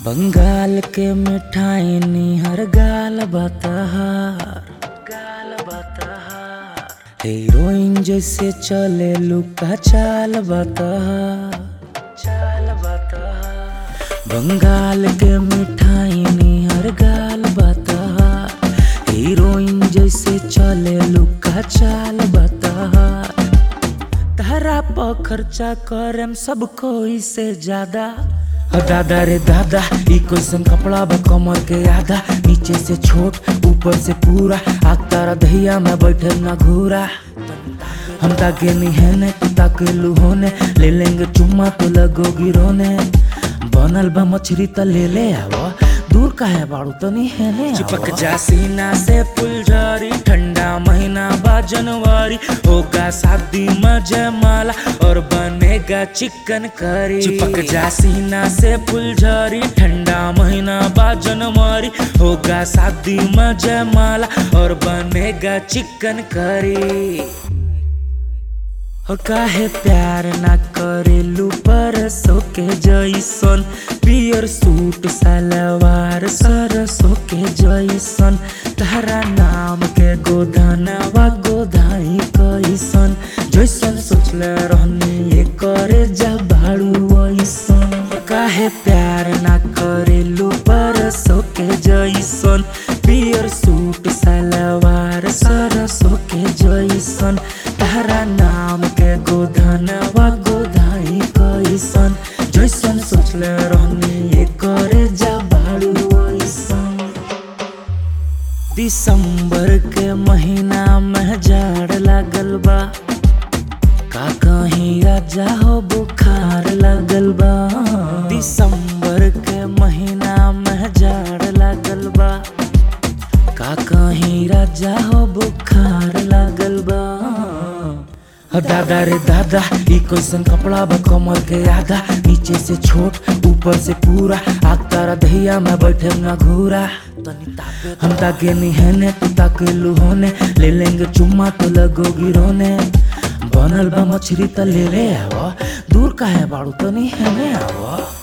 बंगाल के मिठाई निहर गाल बतहार गाल बतहार हीरोइन जैसे चले लुका चाल बतहार चाल बतहार बंगाल के मिठाई निहर गाल बतहार हीरोइन जैसे चले लुका चाल बतहार तारा पर खर्चा करम सब कोई से ज्यादा हो दादा रे दादा ई कैसन कपड़ा बा कमर के आधा नीचे से छोट ऊपर से पूरा आग तारा दहिया में बैठे ना घूरा हम ताके निहने तू ताके लुहोने ले लेंगे चुम्मा तो लगोगी रोने बनल बा मछली त ले ले आवो दूर काहे बाड़ू तनी हेने चिपक जा सीना से फुलझड़ी ठंडा महीना बा जनवरी होगा शादी में जयमाला और बनेगा चिकन करी चिपक जा सीना से फुलझड़ी ठंडा महीना बा जनवरी होगा शादी में जयमाला और बनेगा चिकन करी हो काहे प्यार ना करेलू परसों के जैसन पियर सूट सलवार सरसों के जैसन तारा नाम के गोधनवा गोधाई कैसन जैसन सोचले रहनी ये करे जा भाड़ू ऐसन काहे प्यार ना करेलू परसों के जैसन पियर सूट सलवार सरसों के जैसन तारा नाम के गोधनवा गोधाई कैसन जैसन सोचले रहनी ये करे जा भाड़ू ऐसन दिसंबर के महीना में जाड़ लागल बा का कहीं राजा हो बुखार लगल बा दिसंबर के महीना में जाड़ लागल बा का कहीं राजा हो बुखार लागल बा हो दादा रे दादा ई कैसन कपड़ा बा कमर के आधा नीचे से छोट ऊपर से पूरा आग तारा दहिया में बैठे ना घूरा हम ताके निहने तू ताके लुहोने ले लेंगे चुम्मा तो लगोगी रोने बनल बा मछली त ले ले आवो दूर काहे बाड़ू तनी हेने आवो